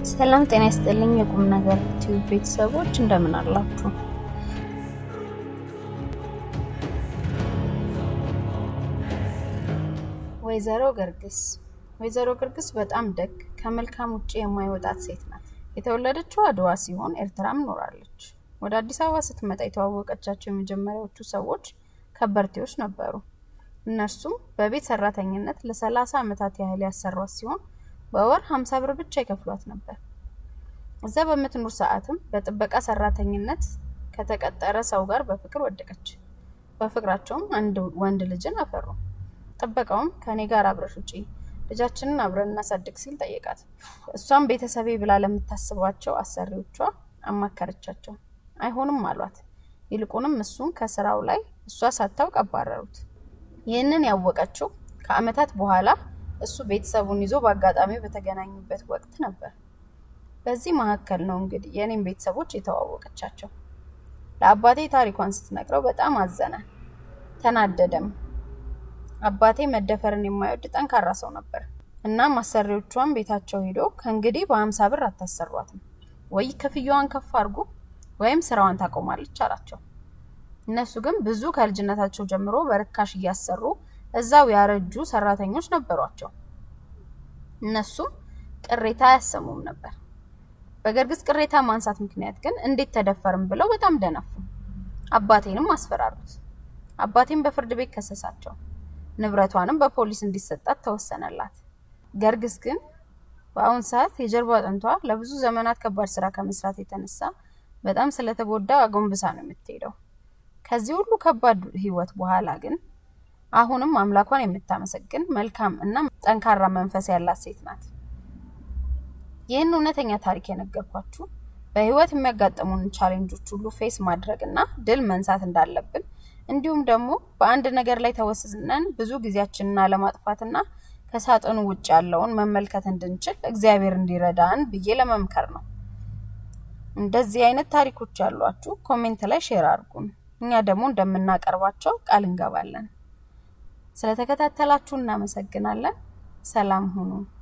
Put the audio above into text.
ሰላም ጤና ይስጥልኝ የቁም ነገር ቲዩብ ቤተሰቦች እንደምን አላችሁ? ወይዘሮ ገርግስ ወይዘሮ ገርግስ በጣም ደግ ከመልካም ውጭ የማይወጣት ሴት ናት። የተወለደችው አድዋ ሲሆን ኤርትራም ኖራለች። ወደ አዲስ አበባ ስትመጣ የተዋወቀቻቸው የመጀመሪያዎቹ ሰዎች ከበርቴዎች ነበሩ። እነርሱም በቤት ሰራተኝነት ለሰላሳ ዓመታት ያህል ያሰሯት ሲሆን በወር ሀምሳ ብር ብቻ ይከፍሏት ነበር። እዛ በምትኖር ሰዓትም በጥበቃ ሰራተኝነት ከተቀጠረ ሰው ጋር በፍቅር ወደቀች። በፍቅራቸውም አንድ ወንድ ልጅን አፈሩ። ጥበቃውም ከኔ ጋር አብረሽ ውጪ ልጃችንን አብረን እናሳድግ ሲል ጠየቃት። እሷም ቤተሰቤ ብላ ለምታስባቸው አሰሪዎቿ አማከረቻቸው። አይሆንም አሏት። ይልቁንም እሱን ከስራው ላይ እሷ ሳታውቅ አባረሩት። ይህንን ያወቀችው ከአመታት በኋላ እሱ ቤተሰቡን ይዞ በአጋጣሚ በተገናኙበት ወቅት ነበር። በዚህ መካከል ነው እንግዲህ የኔም ቤተሰቦች የተዋወቀቻቸው። ለአባቴ ታሪኳን ስትነግረው በጣም አዘነ፣ ተናደደም። አባቴ መደፈርን የማይወድ ጠንካራ ሰው ነበር። እናም አሰሪዎቿን ቤታቸው ሄዶ ከእንግዲህ በሀምሳ ብር አታሰሯትም ወይ ክፍያዋን ከፍ አድርጉ ወይም ስራዋን ታቆማለች አላቸው። እነሱ ግን ብዙ ከልጅነታቸው ጀምሮ በርካሽ እያሰሩ እዛው ያረጁ ሰራተኞች ነበሯቸው። እነሱም ቅሬታ አያሰሙም ነበር። በገርግስ ቅሬታ ማንሳት ምክንያት ግን እንዴት ተደፈርም ብለው በጣም ደነፉ። አባቴንም አስፈራሩት። አባቴም በፍርድ ቤት ከሰሳቸው። ንብረቷንም በፖሊስ እንዲሰጣት ተወሰነላት። ገርግስ ግን በአሁን ሰዓት የጀርባ አጥንቷ ለብዙ ዘመናት ከባድ ስራ ከመስራት የተነሳ በጣም ስለተጎዳ አጎንብሳ ነው የምትሄደው። ከዚህ ሁሉ ከባድ ህይወት በኋላ ግን አሁንም አምላኳን የምታመሰግን መልካም እና ጠንካራ መንፈስ ያላት ሴት ናት። ይህን እውነተኛ ታሪክ የነገርኳችሁ በህይወት የሚያጋጥሙን ቻሌንጆች ሁሉ ፌስ ማድረግ እና ድል መንሳት እንዳለብን እንዲሁም ደግሞ በአንድ ነገር ላይ ተወስነን ብዙ ጊዜያችንን አለማጥፋትና ከሳጥኑ ውጭ ያለውን መመልከት እንድንችል እግዚአብሔር እንዲረዳን ብዬ ለመምከር ነው። እንደዚህ አይነት ታሪኮች ያሏችሁ ኮሜንት ላይ ሼር አድርጉን። እኛ ደግሞ እንደምናቀርባቸው ቃል እንገባለን። ስለተከታተላችሁ እናመሰግናለን። ሰላም ሁኑ።